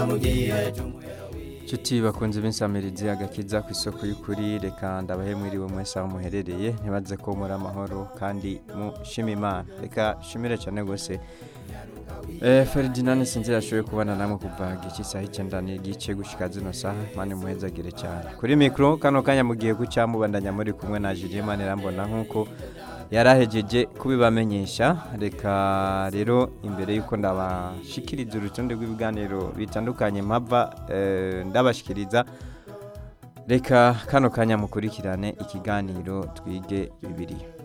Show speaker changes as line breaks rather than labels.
Nshuti bakunze b'insamirizi agakiza ku isoko y'ukuri reka ndabahe mwiriwe mwese aho muherereye ntibaze ko muri amahoro kandi mushima imana reka shimire cyane rwose Eh, Ferdinand sinzi yashoboye kubana namwe kuva gici saha icyenda n'igice gushika zino saha mani muhezagire cyane kuri mikro kano kanya mugiye guca mubandanya muri kumwe na Julien Manirambona nkuko yarahejeje kubibamenyesha reka rero imbere yuko ndabashikiriza urutonde rw'ibiganiro bitandukanye mpava eh, ndabashikiriza reka kano kanya mukurikirane ikiganiro twige bibiliya